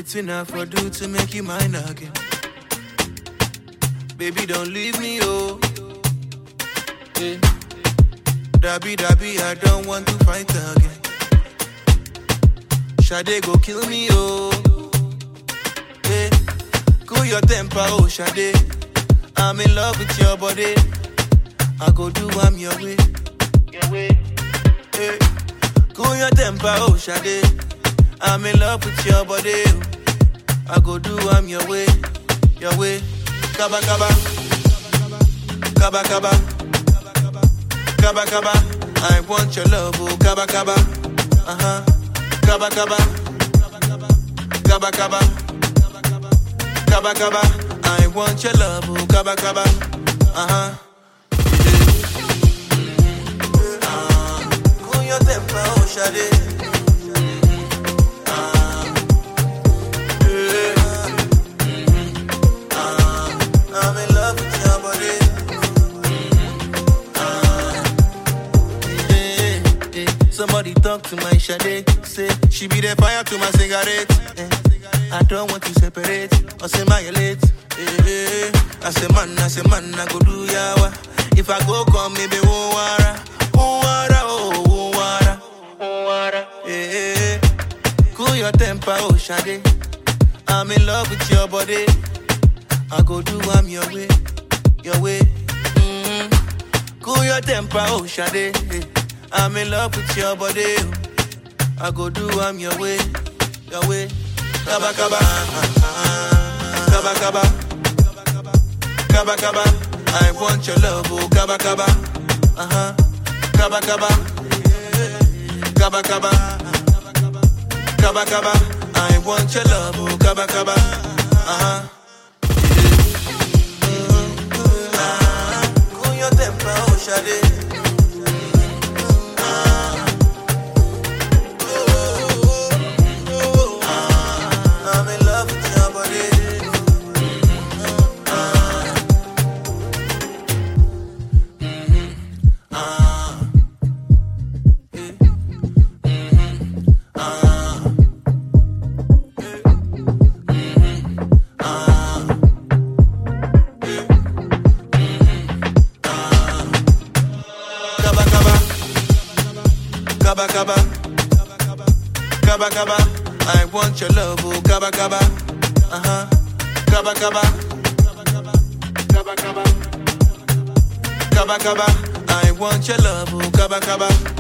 Waiting I for do to make you mine again. Baby, don't leave me, oh. Yeah. Dabby, dabby, I don't want to fight again. Shade go kill me, oh. Yeah. Cool your temper, oh, Shade. I'm in love with your body. I go do I'm your way. Your way. Yeah. Cool your temper, oh, Shade. I'm in love with your body. oh. I go do I'm your way. Your way. Kaba, kaba. Kaba, kaba. Kaba, kaba. I want your love, oh, kaba, kaba. Uh huh. Kaba, kaba. Kaba, kaba. Kaba, kaba. I want your love, oh, kaba, kaba. Uh huh. Cool your temper, oh, Shade. I'm in love with your body. Eh, eh. Somebody talk to my Shade. Say she be the fire to my cigarette. eh. I don't want to separate or say my late. Eh, eh. I say man, I say man, I go do yawa. If I go come, maybe won't wara, won't wara, oh, won't wara, won't wara. Eh, eh, eh. Cool your temper, oh Shade. I'm in love with your body. I go do I'm your way, your way. Mm-hmm. Cool your temper, oh Shade. I'm in love with your body. oh. I go do I'm your way, your way. Kaba kaba, kaba kaba, kaba kaba. I want your love, oh kaba kaba, uh huh. Kaba kaba, kaba kaba, kaba kaba. I want your love, oh kaba kaba, uh huh. Cool your temper, oh Shade. I'm in love with your body. Kaba kaba, kaba kaba, kaba kaba. I want your love, oh kaba kaba, uh huh. Kaba kaba, kaba kaba, kaba kaba. I want your love, oh kaba kaba.